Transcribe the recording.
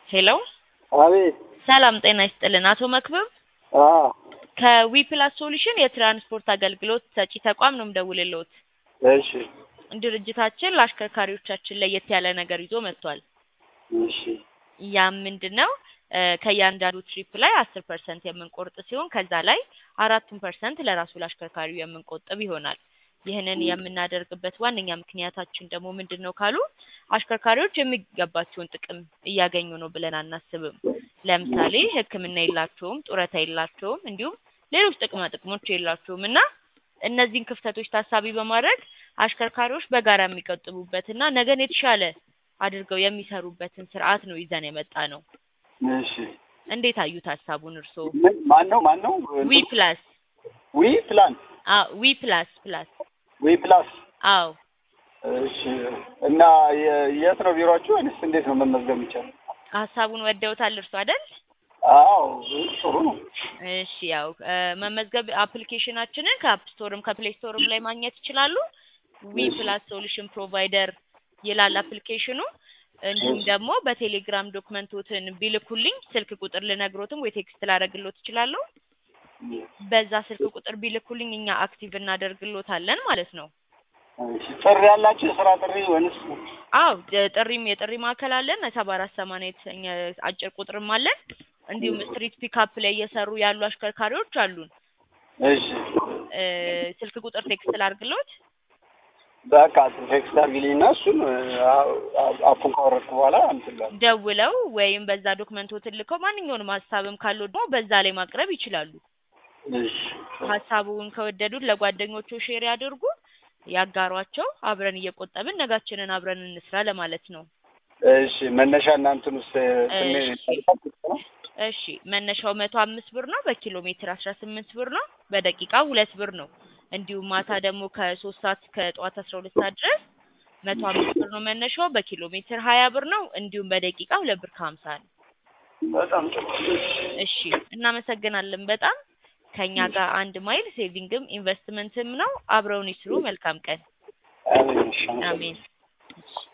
ሄሎ አቤት። ሰላም ጤና ይስጥልን። አቶ መክብብ አዎ፣ ከዊፕላስ ሶሉሽን የትራንስፖርት አገልግሎት ሰጪ ተቋም ነው የምደውልልዎት። እሺ፣ ድርጅታችን ለአሽከርካሪዎቻችን ለየት ያለ ነገር ይዞ መጥቷል። እሺ፣ ያም ምንድን ነው እ ከእያንዳንዱ ትሪፕ ላይ አስር ፐርሰንት የምንቆርጥ ሲሆን ከዛ ላይ አራቱን ፐርሰንት ለራሱ ለአሽከርካሪው የምንቆጥብ ይሆናል። ይህንን የምናደርግበት ዋነኛ ምክንያታችን ደግሞ ምንድን ነው ካሉ አሽከርካሪዎች የሚገባቸውን ጥቅም እያገኙ ነው ብለን አናስብም። ለምሳሌ ሕክምና የላቸውም፣ ጡረታ የላቸውም፣ እንዲሁም ሌሎች ጥቅማ ጥቅሞች የላቸውም እና እነዚህን ክፍተቶች ታሳቢ በማድረግ አሽከርካሪዎች በጋራ የሚቆጥቡበትና ነገን የተሻለ አድርገው የሚሰሩበትን ስርዓት ነው ይዘን የመጣ ነው። እሺ። እንዴት አዩት ሀሳቡን እርስዎ? ምን ማን ነው ማን ነው? ዊ ፕላስ ዊ ፕላን አዎ ዊ ፕላስ ፕላስ ዊ ፕላስ። አዎ እሺ። እና የ- የት ነው ቢሮአችሁ ወይስ እንዴት ነው መመዝገብ የሚቻለው? ሀሳቡን ወደውታል እርሱ አይደል? አዎ፣ ጥሩ ነው። እሺ ያው እ መመዝገብ አፕሊኬሽናችንን ከአፕ ስቶርም ከፕሌይ ስቶርም ላይ ማግኘት ይችላሉ። ዊ እሺ። ፕላስ ሶሉሽን ፕሮቫይደር ይላል አፕሊኬሽኑ። እንዲሁም እሺ። ደግሞ በቴሌግራም ዶክመንቶትን ቢልኩልኝ ስልክ ቁጥር ልነግሮትም ወይ ቴክስት ላደርግሎት እችላለሁ። በዛ ስልክ ቁጥር ቢልኩልኝ እኛ አክቲቭ እናደርግሎታለን ማለት ነው። እሺ። ጥሪ ያላችሁ የስራ ጥሪ ወይንስ? አው ጥሪም የጥሪ ማዕከል አለን ሰባ አራት ሰማንያ የተሰኘ አጭር ቁጥርም አለን። እንዲሁም ስትሪት ፒካፕ ላይ እየሰሩ ያሉ አሽከርካሪዎች አሉን። እሺ። እ ስልክ ቁጥር ቴክስት ላድርግሎት። በቃ ቴክስት አድርጊልኝና እሱን አ- አ- አፑን ካወረድኩ በኋላ እንትን እላለሁ። ደውለው ወይም በዛ ዶክመንቶትን ልከው ማንኛውንም ሀሳብም ካለው ደግሞ በዛ ላይ ማቅረብ ይችላሉ። እሺ። ሀሳቡን ከወደዱት ለጓደኞቹ ሼር ያድርጉ፣ ያጋሯቸው። አብረን እየቆጠብን ነጋችንን አብረን እንስራ ለማለት ነው። እሺ። መነሻ እናንትን ውስጥ እሺ። እሺ መነሻው መቶ አምስት ብር ነው። በኪሎ ሜትር አስራ ስምንት ብር ነው። በደቂቃ ሁለት ብር ነው። እንዲሁም ማታ ደግሞ ከሶስት ሰዓት ከጠዋት አስራ ሁለት ሰዓት ድረስ መቶ አምስት ብር ነው መነሻው። በኪሎ ሜትር ሀያ ብር ነው። እንዲሁም በደቂቃ ሁለት ብር ከሀምሳ ነው። በጣም ጥሩ። እሺ እናመሰግናለን በጣም ከኛ ጋር አንድ ማይል ሴቪንግም ኢንቨስትመንትም ነው። አብረውን ይስሩ። መልካም ቀን። አሜን። እሺ። አሜን።